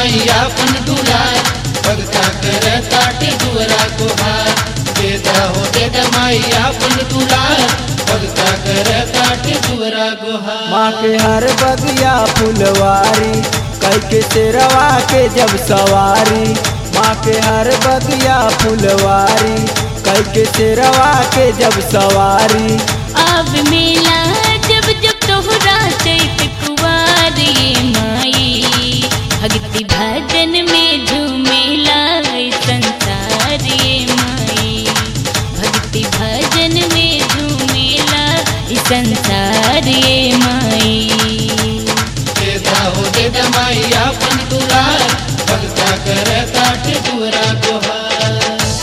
माई आपन दुलार भगता कर ताट दुअरा गुहार देदा हो देदा माई आपन दुलार भगता कर ताट दुअरा गुहार माँ के हर बगिया फुलवारी कई के तेरवा के जब सवारी माँ के हर बगिया फुलवारी कई के तेरवा के जब सवारी अब मेला जब जब तोहरा चैत कुवार ये माई भक्ति भजन में झूमेला ई संसार ये माई भक्ति भजन में झूमेला ई संसार ये माई देदा हो देदा माई आपन दुलार भगता कर ताट दुअरा गुहार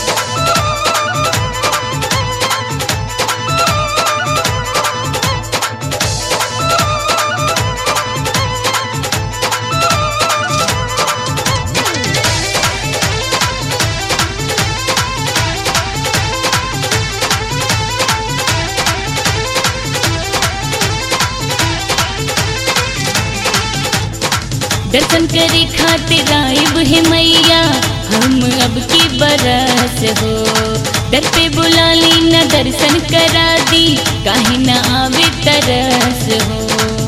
दर्शन करे खातिर आइब है मैया हम अब की बरस हो दर पे बुला ली न दर्शन करा दी काहे न आवे तरस हो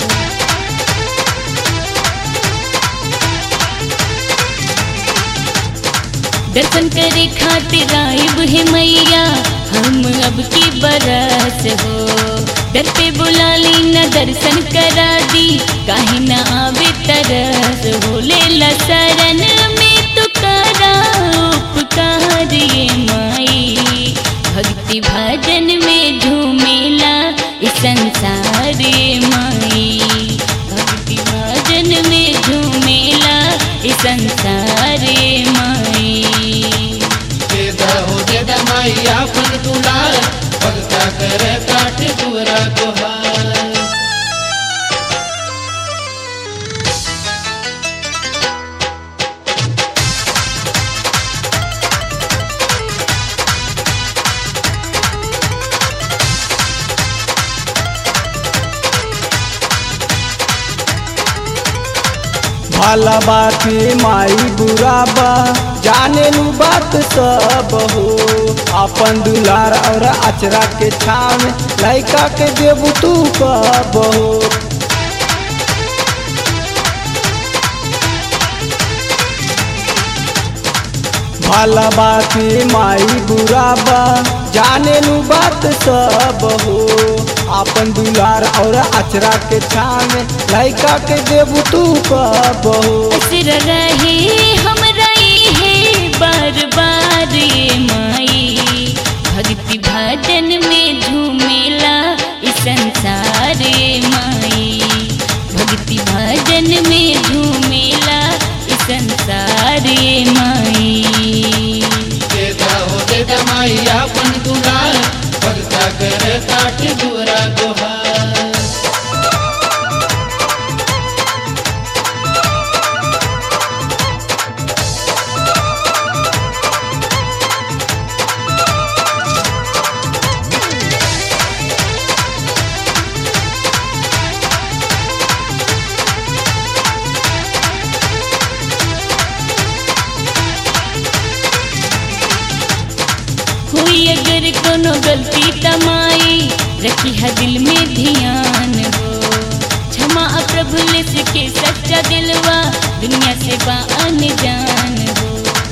दर्शन करे खातिर आइब है मैया हम अब की बरस हो दर पे बुला ली न दर्शन करा दी काहे न आवे तरस हो ले ला शरण में तो करा उपकार ये माई भक्ति भजन में झूमेला इस संसार ये माई भक्ति भजन में झूमेला इस संसार ये माई देदा हो देदा माई आपन दुलार भगता कर ताट दुअरा गुहार भला बात माई बुरा बा जाने लू बात सब हो अपन दुलार और अचरा के छाव लैका के देबू तू कब हो भला बात माई बुरा बा जाने लू बात सब हो अपन दुलार और अचरा के छाव लैका के देबू तू कब हो असर रहे हमरा है बार बार ये माई भक्ति भजन में झूमेला इस संसार ये माई भक्ति भजन में झूमेला इस संसार ये माई देदा हो देदा माई आपन दुलार भगता कर ताट दुअरा गुहार हुई अगर कोनो गलती तमाई रखी है दिल में ध्यान हो क्षमा आ प्रभु लिस के सच्चा दिलवा दुनिया से बा अनजान हो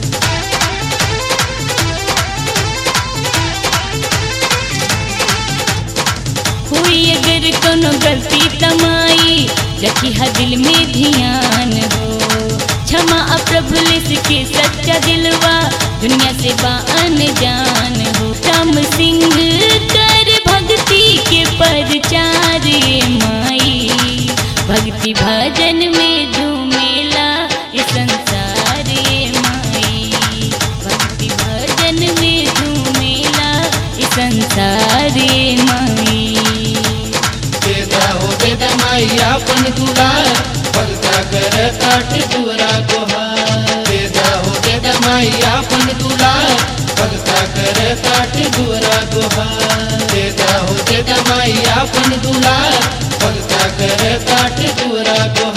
हुई अगर कोनो गलती तमाई रखी है दिल में ध्यान हो क्षमा आ प्रभु लिस के सच्चा दिलवा दुनिया से बा अनजान हो राम सिंह कर भक्ति के परचार ये माई भक्ति भजन में झूमेला ये संसार ये माई भक्ति भजन में झूमेला ये संसार ये माई देदा हो देदा माई आपन दुलार भगता कर ताट दुअरा गुहार देदा हो देदा माई आपन दुलार भगता कर ताट दुअरा गुहार देदा हो देदा माई आपन दुलार भगता कर ताट दुअरा गुहार